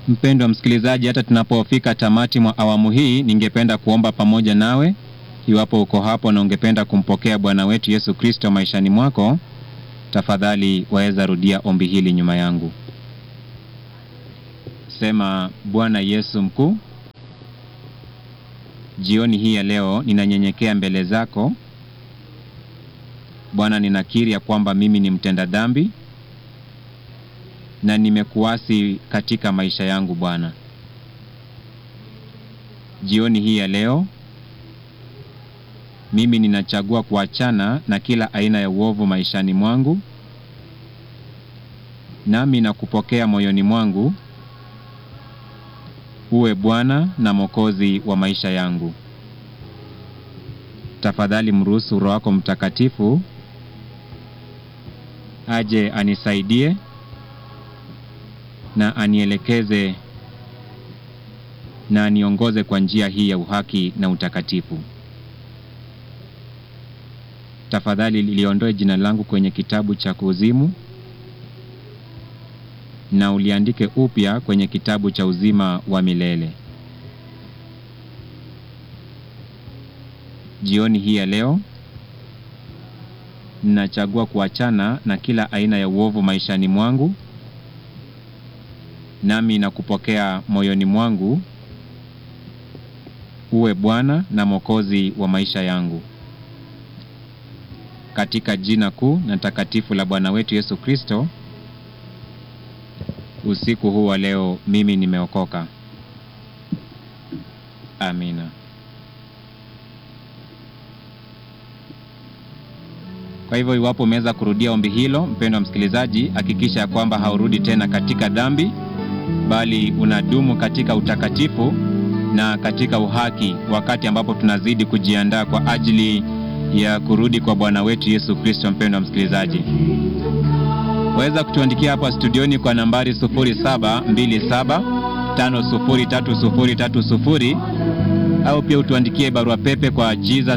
Mpendwa msikilizaji, hata tunapofika tamati mwa awamu hii, ningependa kuomba pamoja nawe. Iwapo uko hapo na ungependa kumpokea Bwana wetu Yesu Kristo maishani mwako, tafadhali waweza rudia ombi hili nyuma yangu. Sema: Bwana Yesu mkuu, jioni hii ya leo ninanyenyekea mbele zako Bwana, ninakiri ya kwamba mimi ni mtenda dhambi na nimekuasi katika maisha yangu Bwana. Jioni hii ya leo mimi ninachagua kuachana na kila aina ya uovu maishani mwangu, nami nakupokea moyoni mwangu uwe Bwana na Mwokozi wa maisha yangu. Tafadhali mruhusu Roho wako Mtakatifu aje anisaidie na anielekeze na aniongoze kwa njia hii ya uhaki na utakatifu. Tafadhali liondoe jina langu kwenye kitabu cha kuzimu na uliandike upya kwenye kitabu cha uzima wa milele. Jioni hii ya leo ninachagua kuachana na kila aina ya uovu maishani mwangu, nami nakupokea moyoni mwangu uwe Bwana na Mwokozi wa maisha yangu, katika jina kuu na takatifu la Bwana wetu Yesu Kristo. Usiku huu wa leo mimi nimeokoka. Amina. Kwa hivyo iwapo umeweza kurudia ombi hilo, mpendwa msikilizaji, hakikisha ya kwamba haurudi tena katika dhambi, bali unadumu katika utakatifu na katika uhaki, wakati ambapo tunazidi kujiandaa kwa ajili ya kurudi kwa Bwana wetu Yesu Kristo. Mpendwa msikilizaji, waweza kutuandikia hapa studioni kwa nambari 0727503030 au pia utuandikie barua pepe kwa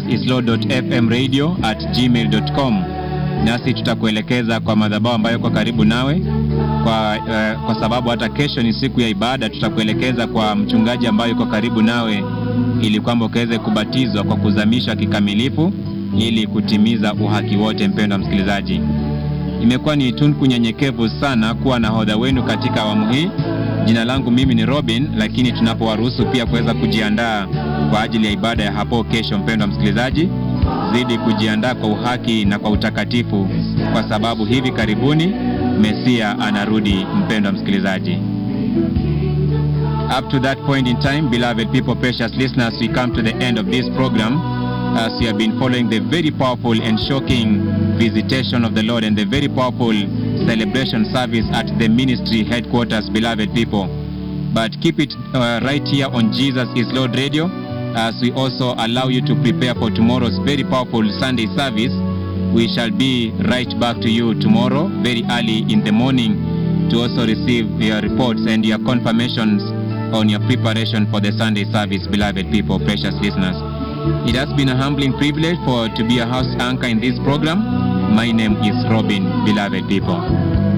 jesusislord.fmradio@gmail.com, nasi tutakuelekeza kwa madhabahu ambayo kwa karibu nawe kwa, uh, kwa sababu hata kesho ni siku ya ibada. Tutakuelekeza kwa mchungaji ambayo yuko karibu nawe ili kwamba ukaweze kubatizwa kwa kuzamishwa kikamilifu ili kutimiza uhaki wote. Mpendwa msikilizaji, imekuwa ni tunku nyenyekevu sana kuwa nahodha wenu katika awamu hii. Jina langu mimi ni Robin, lakini tunapowaruhusu pia kuweza kujiandaa kwa ajili ya ibada ya hapo kesho, mpendwa msikilizaji, zidi kujiandaa kwa uhaki na kwa utakatifu, kwa sababu hivi karibuni Mesia anarudi. Mpendwa msikilizaji, up to that point in time, beloved people, precious listeners, we come to the end of this program as we have been following the very powerful and shocking visitation of the Lord and the very powerful celebration service at the ministry headquarters, beloved people. But keep it uh, right here on Jesus is Lord Radio as we also allow you to prepare for tomorrow's very powerful Sunday service. We shall be right back to you tomorrow, very early in the morning, to also receive your reports and your confirmations on your preparation for the Sunday service, beloved people, precious listeners. It has been a humbling privilege for to be a house anchor in this program. My name is Robin, beloved people.